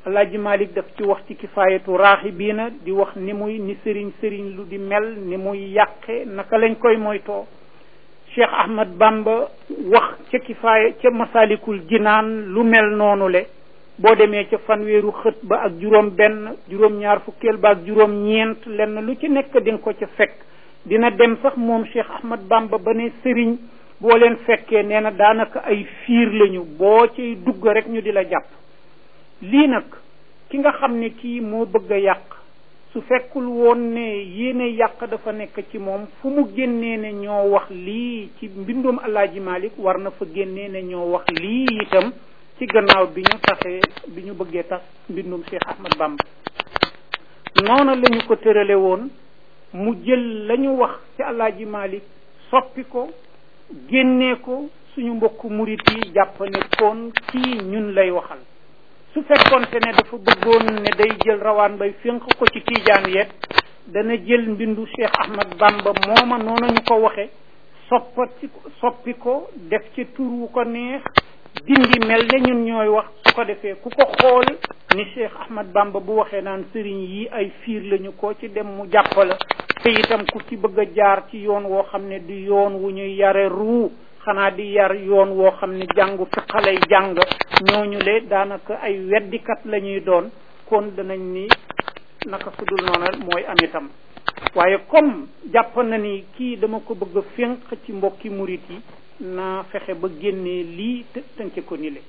alaaji malik daf ci wax ci kifaayatu raaxibiina di wax ni muy ni sëriñ sëriñ lu di mel ni muy yàqe naka lañ koy moytoo cheikh ahmad bamba wax ca kifaaya ca masalikul jinaan lu mel noonu le boo demee ca fanweeru xët ba ak juróom benn juróom ñaar fukkeel ba ak juróom ñeent lenn lu ci nekk di nga ko ca fekk dina dem sax moom cheikh ahmad bamba ba ne sëriñ boo leen fekkee nee na daanaka ay fiir lañu boo ciy dugg rek ñu di la jàpp lii nag ki nga xam ne kii moo bëgg a yàq su fekkul woon ne yéene yàq dafa nekk ci moom fu mu génnee ne ñoo wax lii ci mbindum alaaji malik war na fa génnee ne ñoo wax lii itam ci gannaaw bi ñu taxee bi ñu bëggee tax mbindum cheikh ahmad bamba noona la ñu ko tërale woon mu jël la ñu wax ci alaaji malik soppi ko génnee ko suñu mbokku murit yi jàpp ne kon kii ñun lay waxal su fekkonte ne dafa bëggoon ne day jël rawaan bay fénq ko ci tiijaan yet dana jël mbindu cheikh ahmad bamba mooma noonu ñu ko waxe soppati soppi ko def ci tur wu ko neex dindi mel ne ñun ñooy wax su ko defee ku ko xool ni cheikh ahmad bamba bu waxee naan sëriñ yi ay fiir lañu ko ci dem mu jàppala te itam ku ci bëgg a jaar ci yoon woo xam ne du yoon wu ñuy yare ruu xanaa di yar yoon woo xam ne jàngu fiqa lay jàng ñooñu le daanaka ay weddikat la ñuy doon kon danañ ni naka sudul noona mooy am itam waaye comme jàpp na ni kii dama ko bëgg a fénq ci mbokki murit yi naa fexe ba génnee lii të tënke ko ni le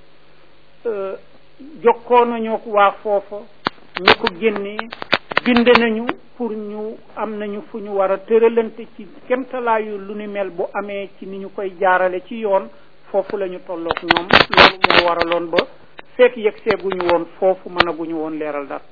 jokkoo nañu waa foofa ñu ko génnee bind nañu pour ñu am nañu fu ñu war a tëralante ci kemtalaayu lu ni mel bu amee ci ni ñu koy jaarale ci yoon foofu la ñu tolloog ñoom loolu moo waraloon ba fekk yegg seeguñu woon foofu mënaguñu woon leeral dara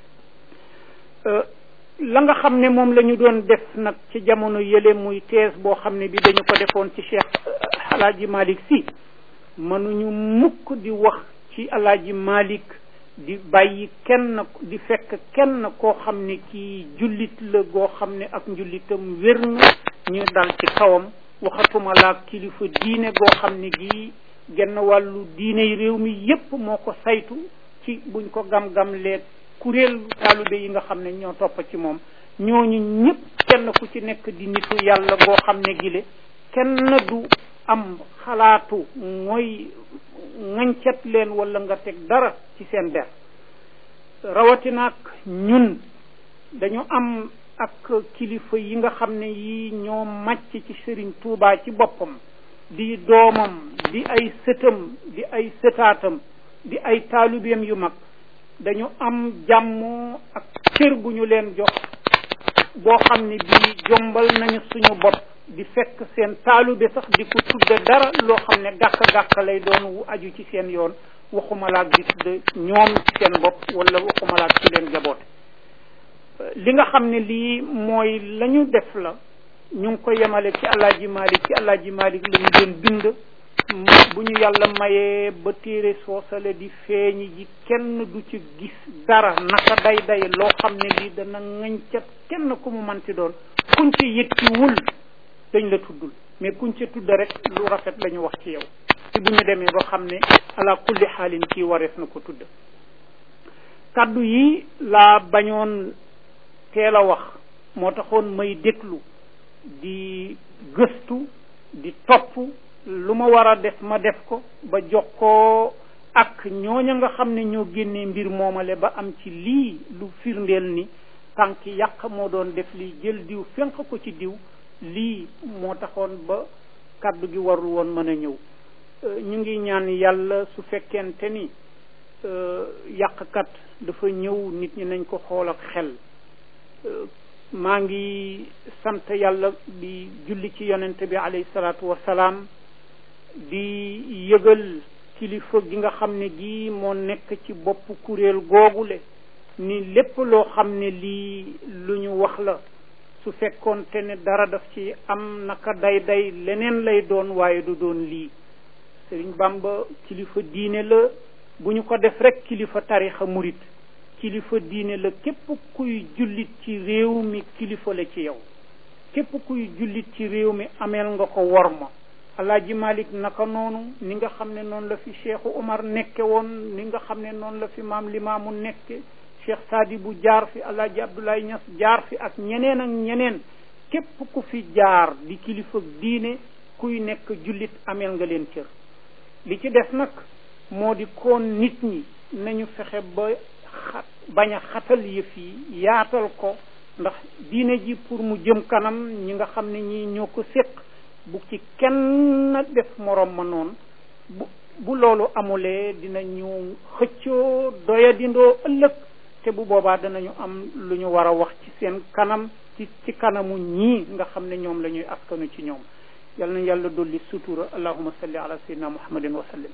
la nga xam ne moom la ñu doon def nag ci jamono yële muy thèse boo xam ne bi dañu ko defoon ci cheikh alaaji malik si mënuñu mukk di wax ci alaaji malik di bàyyi kenn di fekk kenn koo xam ne kii jullit la goo xam ne ak njullitam wér na ñu dal ci kawam waxatuma laa kilifa diine goo xam ne gii genn wàllu diine réew mi yépp moo ko saytu ci buñ ko gam-gam leeg kuréel taalube yi nga xam ne ñoo topp ci moom ñooñu ñëpp kenn ku ci nekk di nitu yàlla goo xam ne gile kenn du am xalaatu mooy ŋañcat leen wala nga teg dara ci seen der rawatinaak ñun dañu am ak kilifa yi nga xam ne yi ñoo màcc ci sëriñ Tuubaa ci boppam di doomam di ay sëtam di ay sëtaatam di ay taalubeem yu mag dañu am jàmm ak cër bu ñu leen jox boo xam ne bii jombal nañu suñu bopp di fekk seen taalube sax di ko tudde dara loo xam ne gàkk-gàkk lay doon wu aju ci seen yoon waxumalaak di tudde ñoom ci seen bopp wala waxumalaak ci leen jaboote li nga xam ne lii mooy la ñu def la ñu ngi ko yemale ci alaaji malik ci alaaji malik la ñu doon bind bu ñu yàlla mayee ba téere soosale di feeñi ji kenn du ci gis dara naka day day loo xam ne lii dana ŋañcat kenn ku mu manti doon kuñ ci yëkkiwul dañ la tuddul mais kuñ ci tudd rek lu rafet la ñu wax ci yow ci bu ñu demee ba xam ne ala kulli xaalin kii warees na ko tudd kaddu yi laa bañoon teel a wax moo taxoon may déglu di gëstu di topp lu ma war a def ma def ko ba jox ko ak ñooña nga xam ne ñoo génnee mbir moomale ba am ci lii lu firndeel ni tànk yàq moo doon def lii jël diw fenq ko ci diw lii moo taxoon ba kàddu gi warul woon mën a ñëw ñu ngi ñaan yàlla su fekkente ni yàqkat dafa ñëw nit ñi nañ ko xool ak xel maa ngi sant yàlla di julli ci yonente bi alayhi salaatu wasalaam di yëgal kilifa gi nga xam ne gii moo nekk ci bopp kuréel googule ni lépp loo xam ne lii lu ñu wax la su fekkoonte ne dara daf ci am naka day day leneen lay doon waaye du doon lii Sëriñ Bamba kilifa diine la bu ñu ko def rek kilifa tarixa murit kilifa diine la képp kuy jullit ci réew mi kilifa la ci yow képp kuy jullit ci réew mi ameel nga ko worma alaaji malik naka noonu ni nga xam ne noonu la fi cheikhu omar nekke woon ni nga xam ne noonu la fi maam limaamu nekke cheikh saadi bu jaar fi alaaji abdoulaye ñas jaar fi ak ñeneen ak ñeneen képp ku fi jaar di kilifa diine kuy nekk jullit ameel nga leen cër li ci des nag moo di koon nit ñi nañu fexe ba xat bañ a xatal yëf yi yaatal ko ndax diine ji pour mu jëm kanam ñi nga xam ne ñi ñoo ko séq bu ci kenn def morom ma noonu bu bu loolu amulee dinañu xëccoo doyadindoo ëllëg te bu boobaa danañu am lu ñu war a wax ci seen kanam ci ci kanamu ñii nga xam ne ñoom la ñuy askanu ci ñoom yal na yàlla dolli sutura allahuma salli ala sayyidina muhammadin wa sallim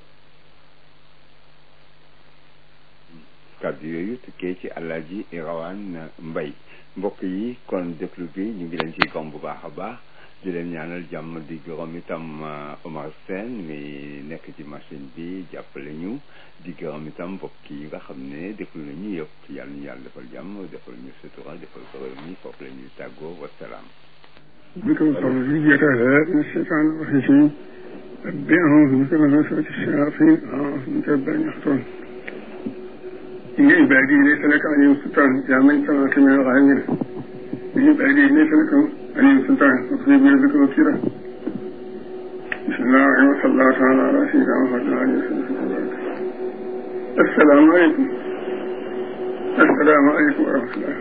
kàddu yooyu tukkee ci Alaaji Rawaan Mbay mbokk yi kon déglu bi ñu ngi leen ci gom bu baax a baax di leen ñaanal jàmm di gërëm itam Omar Sène mi nekk ci machine bi jàppale ñu di gërëm itam mbokk yi nga xam ne déglu nañu yëpp yàlla ñu yàlla defal jàmm defal ñu sutura defal ko réew mi foofu la ñuy tàggoo wasalaam بكم صلى تعالى من الشيطان الرجيم ربي أعوذ بك من وسوسة الشياطين أعوذ بك رب أن يحضرون إن عبادي ليس لك عليهم سلطان يا من سمعك من الغامر إن عبادي ليس لك عليهم سلطان واصبر بيدك وكيرا بسم الله الرحمن الرحيم صلى الله تعالى على سيدنا محمد وعلى آله وصحبه السلام عليكم السلام عليكم ورحمة الله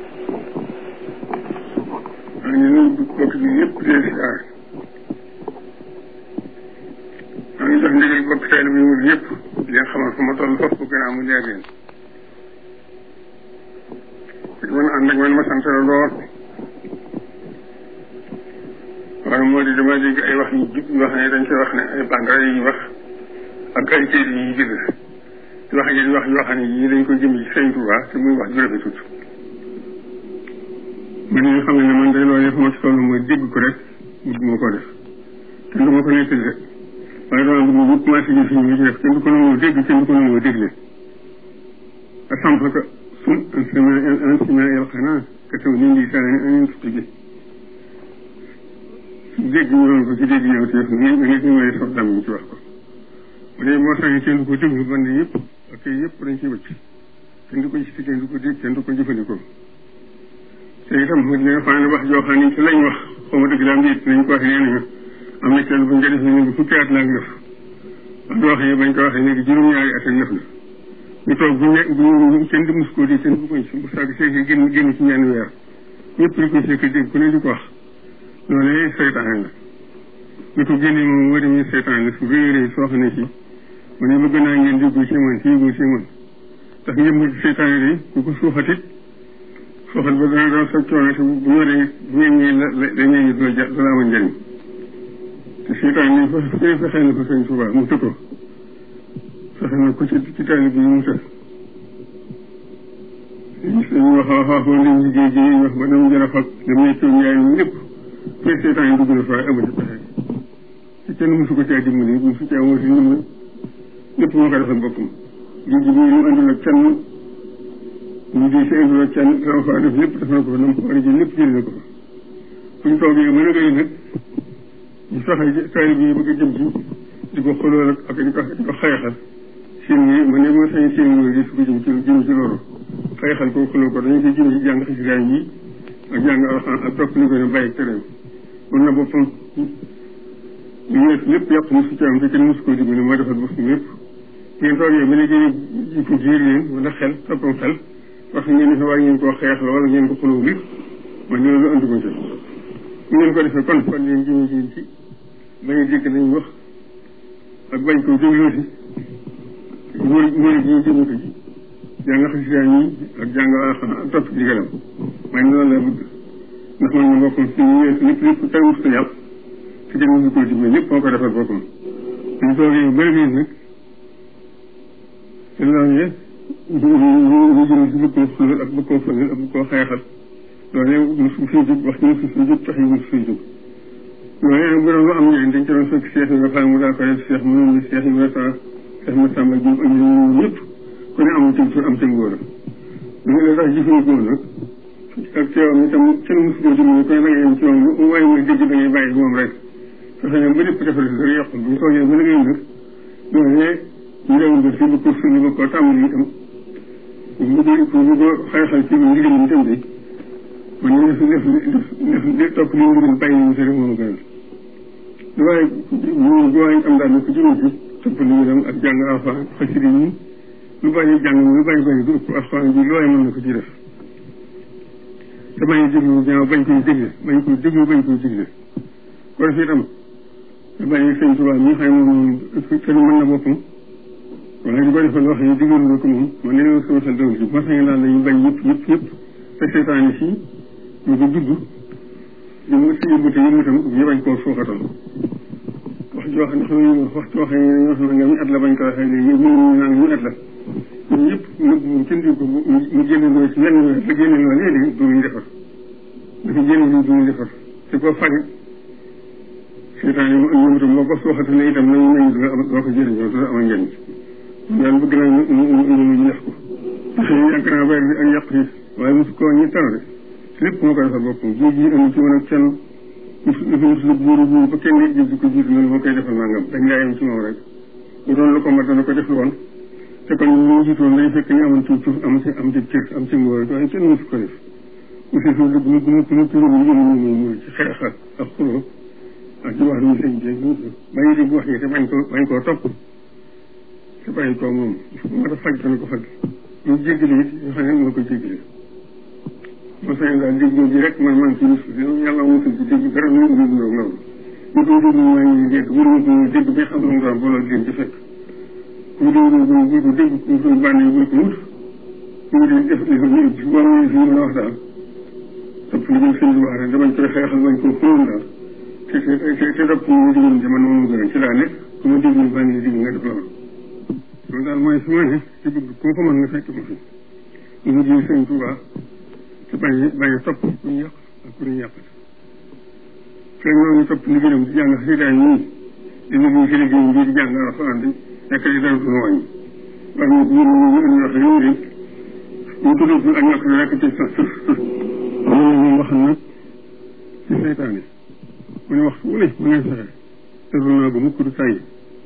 maa ngi nuyu bokk bi yëpp di leen siyaar maa ngi jox ndigal bokk teel bi mu yëpp di leen xamal fu ma toll foofu bu gannaaw mu leer leen di mën ànd ak man ma sant la lool wala moo di dama dégg ay wax yu jub yoo xam ne dañ koy wax ne ay bandara yi wax ak ay kayit yi bind di wax yi wax yoo xam ne yii dañ ko jëm ci Sëñ Tuubaa te muy wax ju rafetut man ñi nga xam ne man day loolu yëpp ma ci toll mooy dégg ko rek bëgg ma ko def kenn du ma ko nettali rek waaye dama bëgg mu commencé ñu fi ñu ci def kenn du ko nangoo dégg kenn du ko nangoo dégle a samp ko sun un sima el xanaa ka taw ni ndi sana ni anen tutti gi dégg ñu doon ko ci dégg ñëw te nga nga ci mooy sof dam ci wax ko bu dee moo sax kenn du ko déglu band yëpp ak yëpp dañ ci wëcc kenn du ko gis kenn du ko dégg kenn du ko jëfandikoo te itam mu dina faa ne wax joo xam ne ci lañ wax xaw ma dëgg la am nit nañ ko waxee nee nañu am na kenn buñ ko defee léegi fukki at la ak def wax joo xam ne bañ ko waxee léegi juróom-ñaari at ak def na ñu toog bu ñe bu kenn di mus koo di kenn bu koy bu sàgg seeki génn génn ci ñenn weer ñëpp di ko seeki dégg ku ne di ko wax loolu seytaane la ñu ko génne moom moo demee seytaane la su rëy rëy soo xam ne si mu ne bëgg naa ngeen déggu ci man ci yëgu ci man ndax njëmb seytaane di ku ko suuxatit soxal ba dana doon sa coono te bu ñoree bu ngeen ñëwee la la dañuy ñu doo ja doo la amal njëriñ te seytaan ni fa fee fexee na ko sëñ Tuubaa mu tëkko fexe na ko ci ci taali bi mu tëkk gis nañu wax wax wax woon lim liggéey ji wax ba dama jël a fag dama ne coow njaay mi lépp fee seytaan yi dugg na fa amu ci pexe ci kenn mosu ko caa dimbali mosu caa woo si ndimbal lépp moo ko defal boppam lii ji muy lu andul ak kenn ñu di si indiloo kenn dama faa def lépp def na ko fa na mu ko war a jël lépp jël na ko fa fu ñu toogee mën a gay nag ñu fexe taalib yi bëgg a jëm ci di ko xuloo ak ak di ko di ko xeexal seen yi ma ne moo sañ seen nguur di su ko jëm ci jëm ci loolu xeexal ko xuloo ko dañu koy jëm ci jàng xasidaay yi ak jàng alxaan ak topp li ko ne bàyyi tereem mun na boppam ñu ñëw lépp yàq mu su ci am te kenn mosu koo dimbali moo defal boppam lépp ngeen toogee ba léegi ji ko jiir leen wala xel toppam xel wax ngeen ne war ngeen koo xeex la wala ngeen ko xuloo bi man loolu andi ko ci ngeen ko defee kon kon leen jëme ji ci bañ a dégg nañ wax ak bañ ko dégloo si murid murid yi jëme ko ci jàng xasida yi ak jàng alxuraan ak topp ndigalam man loolu la bëgg ndax man ma boppam si ñu weesu lépp lépp tey wut sa yàpp te kenn mësu koo dimbali lépp moo ko defal boppam ñu toogee yu bëri bii nag te loolu ñu jëm si bëgg koo xulal ak bëgg koo fëgal ak bëgg koo xeexal loolee mosu fi jóg wax ci mosu fi jóg tax yi mosu fi jóg loolee nag bu doon lu am njëriñ dañ ci doon fekk Cheikh yi nga xam mu daal ko def Cheikh mënoon ni Cheikh yi nga sa Cheikh ma Samba Diop ak ñoom ñëpp ku ne amul ci tur am ca ngóor a ñu la tax jëfandikoo nag ak teewam itam kenn mosu koo dimbali koy da ngay yem ci moom lu waaye mooy dégg da ngay bàyyi moom rek fexe ñoom ba lépp defal si dara yàqul bu ñu toogee ba liggéey nag ñooñee ñu demoon ba fii ba ko suñu ba ko tàmbali itam bu ko bu ko xay-xay ci ndigal yi itam de man ñu def def def def topp li ndigal bàyyi ñu si rek moom gënal lu waaye ñu lu waaye am daal ne ko juróom ci topp li itam ak jàng alxuraan xasida yi lu bàyyi jàng lu bàyyi bàyyi du ëpp alxuraan bi lu waaye mën na ko ci def te bañ a déglu ñaaw bañ koy dégle bañ koy déglu bañ koy dégle kon fii itam te bàyyi sëñ Tuubaa mi xam ne moom kenn mën na boppam waaye di ko defal wax yi diggalu na ko moom man nee sama xel dawul ci ma sañ daal dañu bañ yëpp yëpp yëpp te seetaan si ñu ko judd ñu mu si yëbbute yi itam ñu bañ koo suuxatal wax ji wax ne xam ne wax ci wax yi ñoo xam ne nga mi at la bañ ko waxee léegi ñu ñu naan ñu at la ñun ñëpp nëbb moom kenn di ko mu génne loo ci wenn weer la génne loo léegi du ñu defar dafa génne loo du ñu defar te ko fari seetaan yi ñoom itam boo ko suuxatalee itam nañu nañu doo ko jëriñoo du am njëriñ daal bëgg naa ñu ñu ñu def ko parce que yàgg naa weer bi ak yàq yi waaye mosu koo ñu tardé lépp moo ko defal boppam jiw ji amu ci woon ak kenn mosu dafa mosu la buuru buuru ba kenn nit di ko jiitu loolu moo koy defal nangam dañ laa yem ci moom rek bu doon lu ko mat dana ko def woon te kon ñu jiitoon dañ fekk ñu amoon ci suuf am ci am ci cër am ci ngóor waaye kenn mosu ko def aussi suuf dëgg mu mu mu turam ñu jëm ñu mu ci xeex ak ak xuloo ak ci wax lu sëñ bi bañu di wax yi te bañ ko bañ koo topp te bàyyi ko moom moo tax faj dana ko faj ñu jéggale it ñu xam ne moo ko jéggale moo sañ daal dégg ji rek man man ci rus yàlla mosul ci dégg dara ñu ngi dund loolu ñu koy dégg maa ngi dégg wër ko dégg bi xam lu mu doon ba loolu leen ci fekk ñu dégg ñu bu ko dégg ñu koy bànn yi bu ko wut ñu di def li ko ñu ci war ñu fi mën a wax daal topp li ñu sëñ bi wax rek damañ koy xeexal bañ ko xóon daal te te te topp ñu digal ci man moom gën ci laa nekk ku ma dégg bànn yi dégg nga def loolu loolu daal mooy su ma ne ci bëgg koo ko mën nga fekk ma fi ñu ngi sëñ Tuubaa te bañ bañ a topp ku ñu yàq ak ku ñu yàqat fekk ñoo ngi topp liggéeyam di jàng xasidaay ñii di liggéey ci liggéeyam bii di jàng alxuraan di nekk di dara duñu wàññi waaye ñu ñu ñu ñu wax ñu de ñu tuddee fi ak ñàkk rek ci sa ñu ñu wax nag ci seytaane mu ne waxtu wu ne mu ngay fexe te du naa ko mukk du tàyyi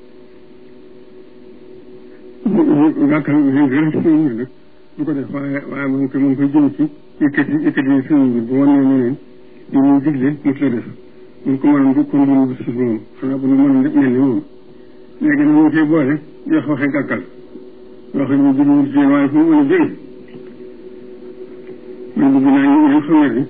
yaakaar naa gën a suñu nag du ko def waaye waaye mu ngi koy mu ngi koy jëm ci yëkkati yëkkati suñu bi bu wan ne neneen li muy digle mos la def mun ko mënoon du kon dunu si moom xanaa bu nu mënoon lépp mel ni moom léegi nag ñu ngi koy boole di wax waxee gàkkal yoo xam ne jëmul ci waaye fu mu mën a jóge man bëgg naa ñu xam ne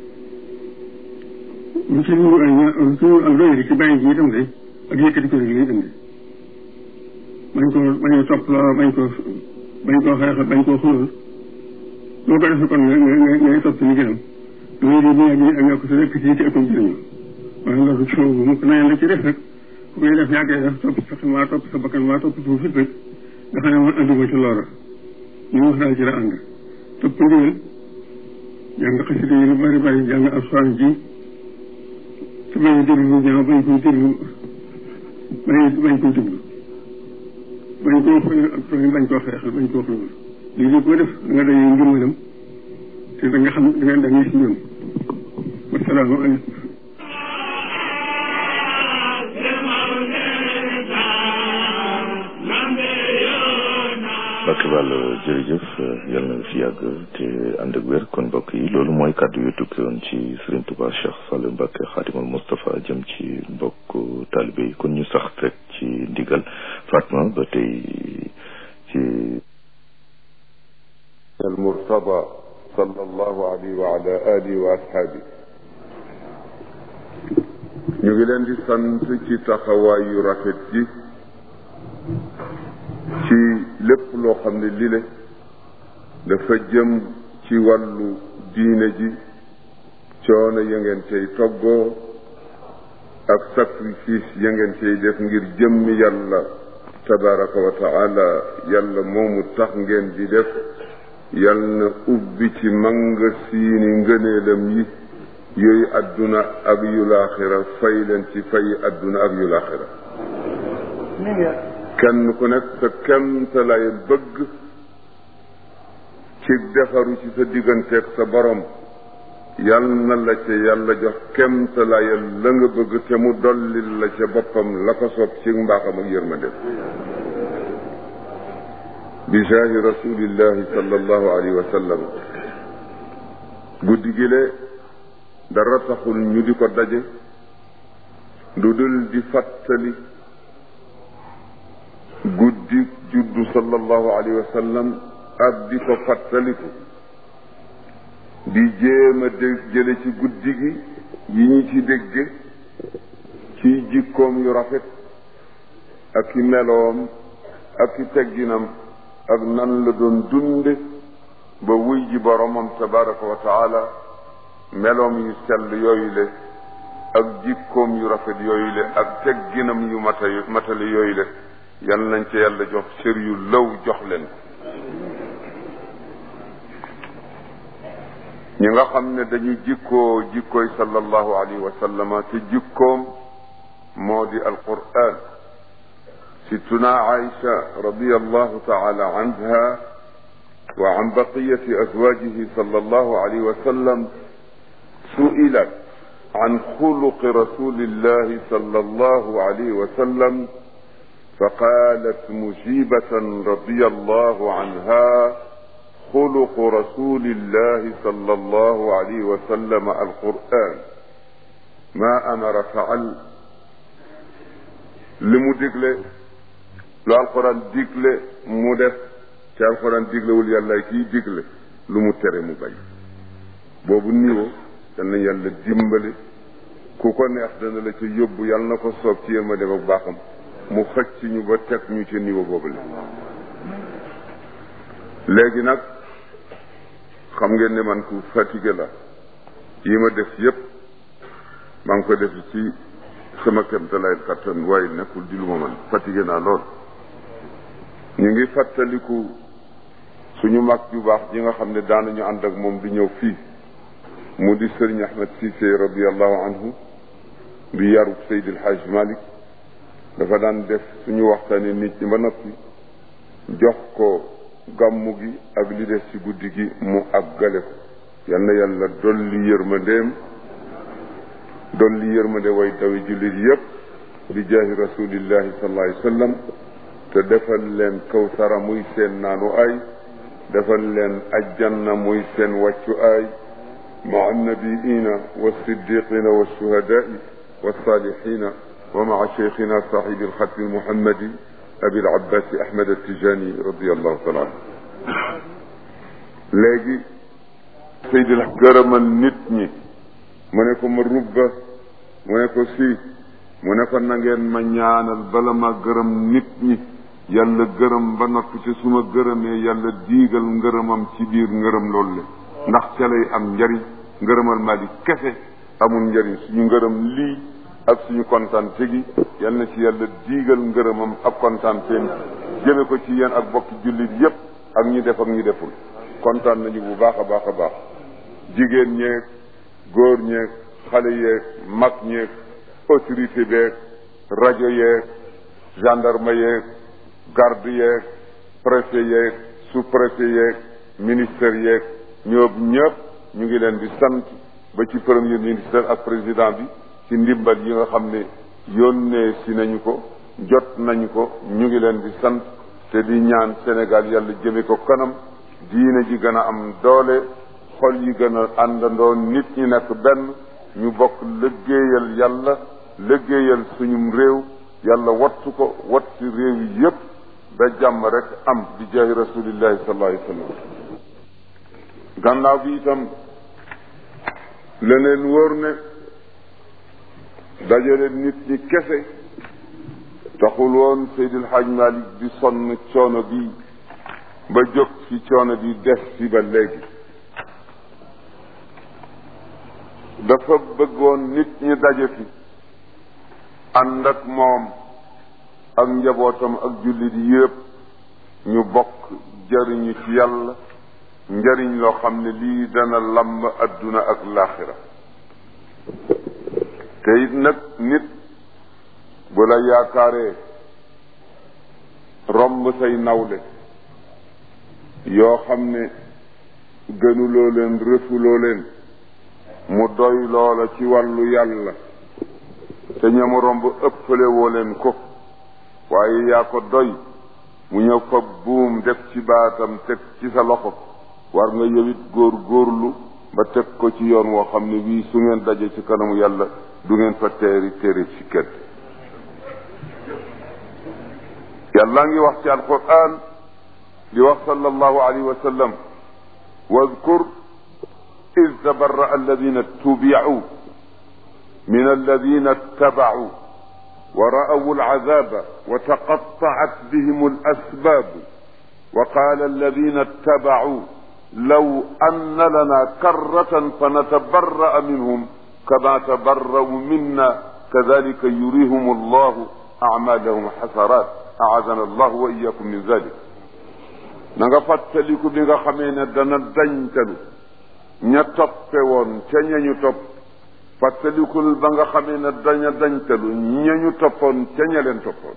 ñu ci ñu ay suñu ak doy ci bàyyi ji itam de ak yëkkati ko rek lay indi bañ ko bañ ko topp loo bañ ko bañ koo xeexal bañ koo xulal boo ko defee kon nga nga ngay topp li gënam loolu de bu yàggee ak nga ko sa rekk ci ci ëppam jëriñu waaye loolu ci bu mu ko na yàlla ci def rek ku koy def yaa koy def topp sa xel maa topp sa bakkan maa topp suuf fit rek nga xam ne man andi ma ci loola ñu wax daal ci la ànd topp ndigal jàng xasida yi lu bari bari jàng alxuraan ji te bañ a déglu lu ñaaw bañ koy déglu bañ bañ koy déglu bañ koo xool ak tooñ bañ koo xeexal bañ koo xool lii lépp ko def da nga dañuy ngërmalam te da nga xam da nga da ngay si ñoom wasalaamaaleykum Bakk Ball jërëjëf yal na fi yàgg te ànd ak wér kon mbokk yi loolu mooy kàddu yu tukki woon ci Serigne Touba Cheikh Saliou Mbacké Khadimul Moustapha jëm ci mbokk taalibe yi kon ñu sax rek ci ndigal Fatma ba tey ci المرتضى صلى الله عليه وعلى آله وأصحابه ñu ngi leen di sant ci taxawaay yu rafet ji ci lépp loo xam ne lile dafa jëm ci wàllu diine ji coono ya ngeen cay toggoo ak sacrifice ya ngeen cay def ngir jëmmi yàlla tabaraka wa taala yàlla moomu tax ngeen di def yal na ubbi ci manga siini ngëneelam yi yooyu adduna ak yu laaxira fay leen ci fay adduna ak yu laaxira kenn ku nekk sa kemta lay bëgg ci defaru ci sa digganteeg sa borom yal na la ca yàlla jox kemtalayal la nga bëgg te mu dollil la ca boppam la ko soob ci mbaaxam ak yërmande bi jaahi rasulillahi sallallahu alayhi wa sallam guddi gile dara taxul ñu di ko daje lu dul di fàttali guddi juddu sallallahu alayhi wa sallam ak di ko fàttaliku di jéem a dégg jële ci guddi gi yi ñu ci dégge ci jikkoom yu rafet ak i meloom ak i tegginam ak nan la doon dunde ba wuy ji boromam tabaraka wa taala meloom yu sell yooyu le ak jikkoom yu rafet yooyu le ak tegginam yu mata matale yooyu le yal nañ ca yàlla jox cër yu law jox leen ñi nga xam ne dañu jikkoo jikkooy sallallahu alayhi wa sallama te jikkoom moo di alquran ستنا عائشة رضي الله تعالى عنها وعن بقية أزواجه صلى الله عليه وسلم سئلت عن خلق رسول الله صلى الله عليه وسلم فقالت مجيبة رضي الله عنها خلق رسول الله صلى الله عليه وسلم القرآن ما أمر فعل لمدقله lu alxuraan digle mu def ci alxuraan diglewul yàlla kiy digle lu mu tere mu bay boobu niveau yal na yàlla dimbali ku ko neex dana la ca yóbbu yàlla na ko soob ci yërmande ak baaxam mu xëcc ñu ba teg ñu ci niveau boobu la léegi nag xam ngeen ne man ku fatigué la yi ma def yépp maa ngi ko def ci sama kéemtalaay kattan waaye nekkul di lu ma man fatigué naa lool ñu ngi fàttaliku suñu mag ju baax ji nga xam ne daanañu ànd ak moom di ñëw fii mu di sëriñ Ahmed Cissé radiallahu anhu di yaru Seydi El Hadj Malick dafa daan def suñu waxtaanee nit ñi ba noppi jox ko gàmmu gi ak li des ci guddi gi mu àggale ko yal na yàlla dolli yërmandeem dolli yërmande way dawi jullit yépp bi jaahi rasulillahi sallallahu alayhi wa sallam te defal leen kawsara muy seen naanu ay defal leen ajjanna muy seen wàccu ay maa annabiina walsiddiqina walshuhadai walsalihina wa maa cheikhina sahibi alxatmi almuhammadi abi alabbasi ahmad altijani radiallahu taala anhu léegi seydil gërëmal nit ñi mu ne ko ma rubba mu ne ko si mu ne ko na ngeen ma ñaanal bala ma gërëm nit ñi yàlla gërëm ba noppi te su ma gërëmee yàlla diigal ngërëmam ci biir ngërëm loolu le ndax ca lay am njariñ ngërëmal maa di kese amul njariñ suñu ngërëm lii ak suñu kontante gi yal na ci yàlla diigal ngërëmam ak kontanteem jëme ko ci yéen ak bokki jullit yépp ak ñi def ak ñi deful kontaan nañu bu baax a baax a baax jigéen ñeeg góor ñeeg xale yeeg mag ñeeg autorité beeg rajo yeeg gendarme yeeg garde yeeg préfet yeeg sous préfet yeeg ministère yeeg ñoom ñëpp ñu ngi leen di sant ba ci premier ministre ak président bi ci ndimbal yi nga xam ne yónnee si nañu ko jot nañu ko ñu ngi leen di sant te di ñaan Sénégal yàlla jëme ko kanam diine ji gën a am doole xol yi gën a àndandoo nit ñi nekk benn ñu bokk liggéeyal yàlla liggéeyal suñum réew yàlla wattu ko wattu réew yi yépp ba jàmm rek am di jaahi rasulillahi sallallahu alayhi wa sallam gannaaw bi itam leneen wóor ne dajale nit ñi kese taxul woon Seydil Hadj Malick di sonn coono bi ba jóg ci coono bi des ci ba léegi dafa bëggoon nit ñi daje fi ànd ak moom ak njabootam ak jullit yépp ñu bokk jariñu ci yàlla njariñ loo xam ne lii dana lamb adduna ak laaxira te it nag nit bu la yaakaaree romb say nawle yoo xam ne gënuloo leen rëfuloo leen mu doy loola ci wàllu yàlla te ñamu romb ëppale woo leen ko waaye yaa ko doy mu ñëw fa buum def ci baatam teg ci sa loxo war nga yowit góor góorlu ba teg ko ci yoon woo xam ne wii su ngeen daje ci kanamu yàlla du ngeen fa teeri téere ci kenn yàlla ngi wax ci alquran di wax sallallahu alayhi wa sallam wadkur id tabarra alladina tubicu min alladina ittabacuu ورأوا العذاب وتقطعت بهم الأسباب وقال الذين اتبعوا لو أن لنا كرة فنتبرأ منهم كما تبرأوا منا كذلك يريهم الله أعمالهم حسرات أعاذنا الله وإياكم من ذلك نغا فاتلكو بيغا خمينا دانا دنجتلو ña toppe woon ca ñañu topp fàttalikul ba nga xamee ne daña dañtalu ñañu toppoon ca ña leen toppoon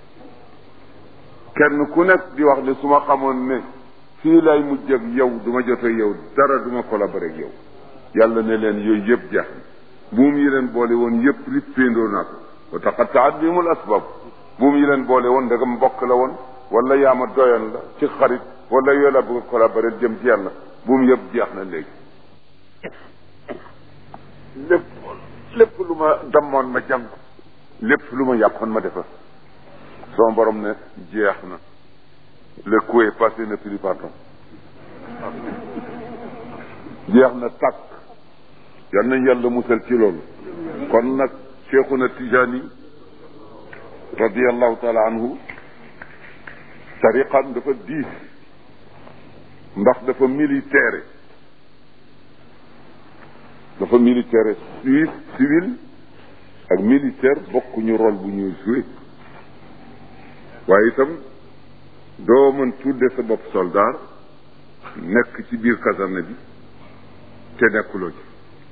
kenn ku nekk di wax ne su ma xamoon ne fii lay mujj ak yow du ma jot ak yow dara du ma collaborer ak yow yàlla ne leen yooyu yëpp jeex na buum yi leen boole woon yëpp rippéendoo naa ko wa taqattaat bihimul asbab buum yi leen boole woon ndegam mbokk la woon wala yaama doyan la ci xarit wala yoo la bëgg collaborer jëm ci yàlla buum yëpp jeex na léegi lépp lépp lu ma dammoon ma jàng lépp lu ma yàqoon ma defar sama borom ne jeex na le coup est passé ne plus pardon jeex na tàkk yal nañ yàlla musal ci loolu kon nag cheikhuna tijani radiallahu taala anhu tariqam dafa diis ndax dafa militaire dafa militaire suisse civil ak militaire bokkuñu rôle bu ñuy joué waaye itam doo mën tudde sa bopp soldat nekk ci biir caserne bi te nekkuloo ci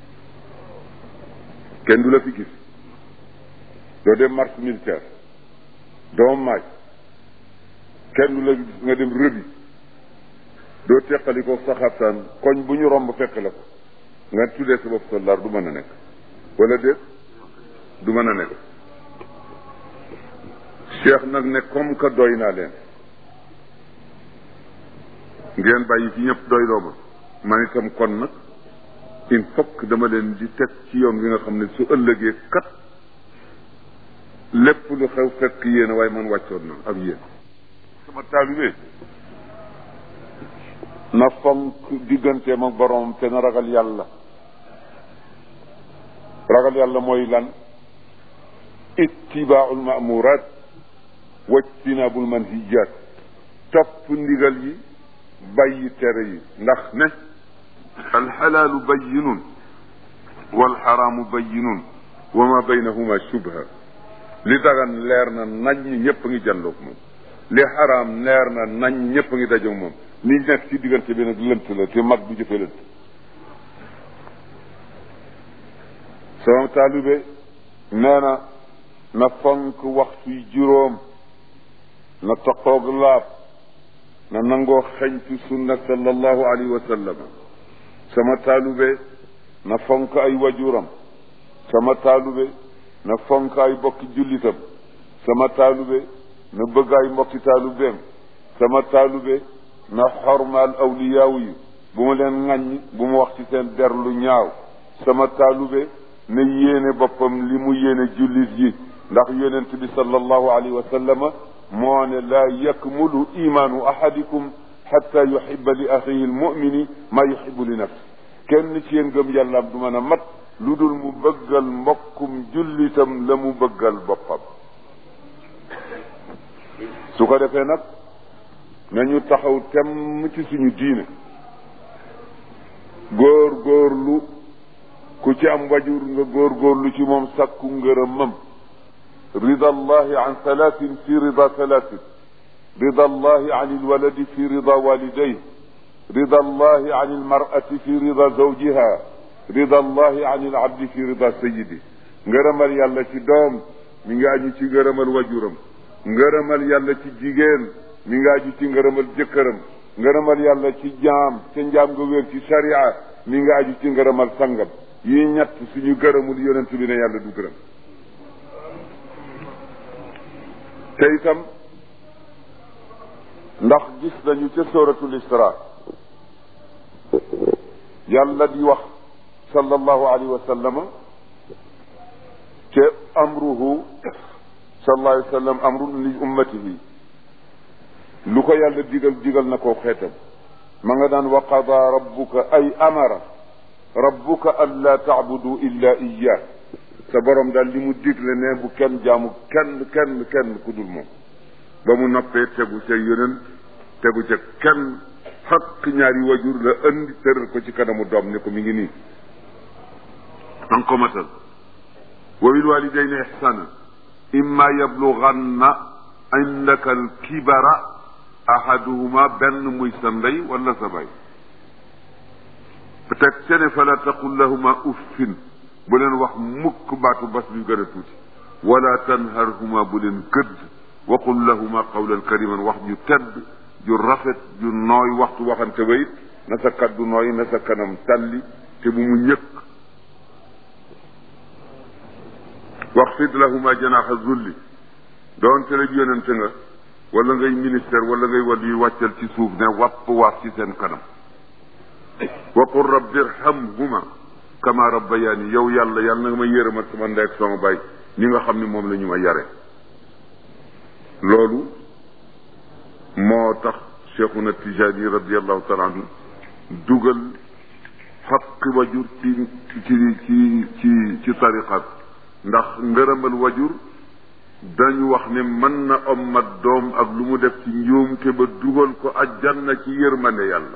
kenn du la fi gis doo dem marche militaire doo maaj kenn du la gis nga dem rëbi doo teqali ko sa xabtaan koñ bu ñu romb fekk la ko nga tuddee sa bopp soldat du mën a nekk wala déet du mën a nekk cheikh nag ne comme que doy naa leen ngeen bàyyi fi ñëpp doy loo ma man itam kon nag il faut que dama leen di teg ci yoon wi nga xam ne su ëllëgee kat lépp lu xew fekk yéen waaye man wàccoon na ak yéen sama taalibe na fonk digganteem ak boroom te na ragal yàlla ragal yàlla mooy lan ittibaaul maamurat wajtinaabul manhijat topp ndigal yi bàyyi tere yi ndax ne alxalaalu bayinun walxaraamu bayinun wa ma baynahuma shubha li dagan leer na nañ ñi ñëpp a ngi jàndoog moom li xaraam leer na nañ ñëpp a ngi dajoog moom li nekk ci diggante bi nag lënt la te mag du jëfe lënt sama taalibe nee na na fonk waxtuy juróom na taqoog laab na nangoo xeñtu sunna sallallahu alayhi wa sallam sama taalube na fonk ay wajuram sama taalube na fonk ay bokki jullitam sama taalube na bëgg ay mbokki taalubeem sama taalube na xormaal awliyaaw yi bu mu leen ŋàññ bu mu wax ci seen der lu ñaaw sama taalube na yéene boppam li mu yéene jullit yi ndax yonent bi sallallahu alayhi wa sallama moo ne laa yakmulu imaanu ahadikum xatta yuxiba li axihi almumini maa yuxibu li nafsi kenn ci yéen gëm yàllaam du mën a mat lu dul mu bëggal mbokkum jullitam la mu bëggal boppam su ko defee nag nañu taxaw temm ci suñu diine góor góorlu ku ci am wajur nga góor góorlu ci moom sàkku ngërëmam rida allahi an thalathin fi rida thalathin rida allahi an alwaladi fi rida walidayh rida allahi an almar'ati fi rida zawjiha rida allahi an alabdi fi rida sayidi ngërëmal yàlla ci doom mi ngi aju ci ngërëmal wajuram ngërëmal yàlla ci jigéen mi ngi aju ci ngërëmal jëkkëram ngërëmal yàlla ci jaam ca njaam nga wér ci sharia mi ngi aju ci ngërëmal sangam yi ñett suñu gërëmul yonent bi ne yàlla du gërëm te itam ndax gis nañu ca suratul isra yàlla di wax sallallahu alayhi wa sallama ca amruhu sallallahu alayhi wa sallam amrun li ummatihi lu ko yàlla digal digal na ko xeetam ma nga daan wa qada rabbuka ay amara rabbuka an laa taabudu illa iyyah sa borom daal li mu digle ne bu kenn jaamu kenn kenn kenn ku dul moom ba mu noppee tegu ca yeneen tegu ca kenn xaq ñaari wajur la andi tëral ko ci kanamu doom ne ko mi ngi nii an ko matal wa bil walidayni ihsana imma yablughanna indaka alkibara ahaduhuma benn muy sa ndey wala sa bay teg ce ne fala taqul lahuma uffin bu leen wax mukk baatu bas bi gën a tuuti wala tanharhuma bu leen gëdd waqul lahuma qawlan kariman wax ju tedd ju rafet ju nooy waxtu waxante ba it na sa kaddu nooy na sa kanam talli te bu mu ñëkk waxfid lahuma janaxa zulli doonte la yonente nga wala ngay ministère wala ngay wàll yu wàccal ci suuf ne wàpp waaf ci seen kanam waqul rabbi irhamhuma kama rabbayani yow yàlla yàlla na nga ma yërëmat sama ndey ak sama baay ñi nga xam ne moom la ñu ma yare loolu moo tax cheikhuna tijani radiallahu taala anhu dugal xaqi wajur ci ci ci ci ci tariqat ndax ngërëmal wajur dañu wax ne mën na ommat doom ak lu mu def ci njuumte ba dugal ko ajjanna ci yërmande yàlla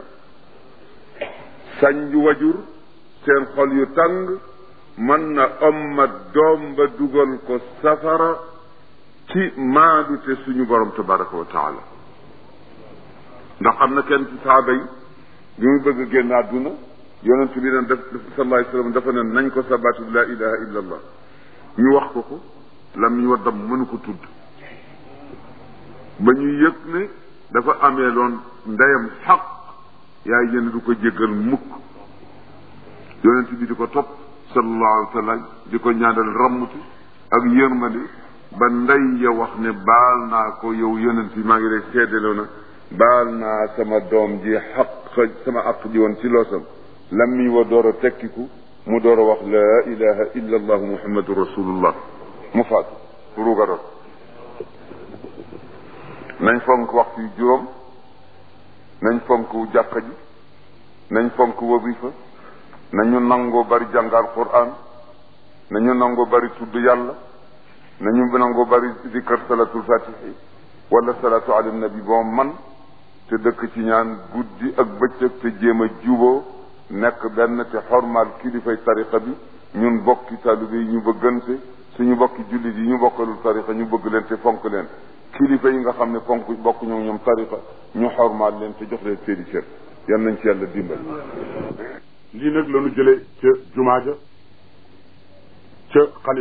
sañ wajur seen xol yu tàng mën na ommat doom ba dugal ko safara ci maadute suñu borom tabaraka wa taala ndax am na kenn ci saaba yi bi mu bëgg génn àdduna yonent bi ne def sallallahu alayhi wa sallam dafa ne nañ ko sabatu la ilaha illa allah ñu wax ko ko lam ñu waddam mënu ko tudd ba ñu yëg ne dafa amee loon ndeyam xaq yaay jënd du ko jéggal mukk yonent bi di ko topp sallallahu alayhi wa sallam di ko ñaanal rammuti ak yërmande ba ndey ya wax ne baal naa ko yow yonent bi maa ngi lay seedaloo na baal naa sama doom ji xaq sama àq ji woon ci loosam lammi wa door a tekkiku mu door a wax laa ilaha illa allah muhammadu rasulullah mu faatu ruuga rot nañ fonk waxtu yu juróom nañ fonk jàkka ji nañ fonk wazifa nañu nangoo bari jàngal quran nañu nangoo bari tudd yàlla nañu nangoo bari zikar salatul fatihi wala salatu ala nabi boo man te dëkk ci ñaan guddi ak bëccëg te jéem a juboo nekk benn te xormaal kilifay tariqa bi ñun bokki taalibe yi ñu bëggante suñu bokki jullit yi ñu bokkalul tariqa ñu bëgg leen te fonk leen kilifa yi nga xam ne fonk bokk ñoom ñoom tariqa ñu xormaal leen te jox leen seeni cër yan nañ ci yàlla dimbal lii nag la ñu jëlee ca jumaa ja ca xalif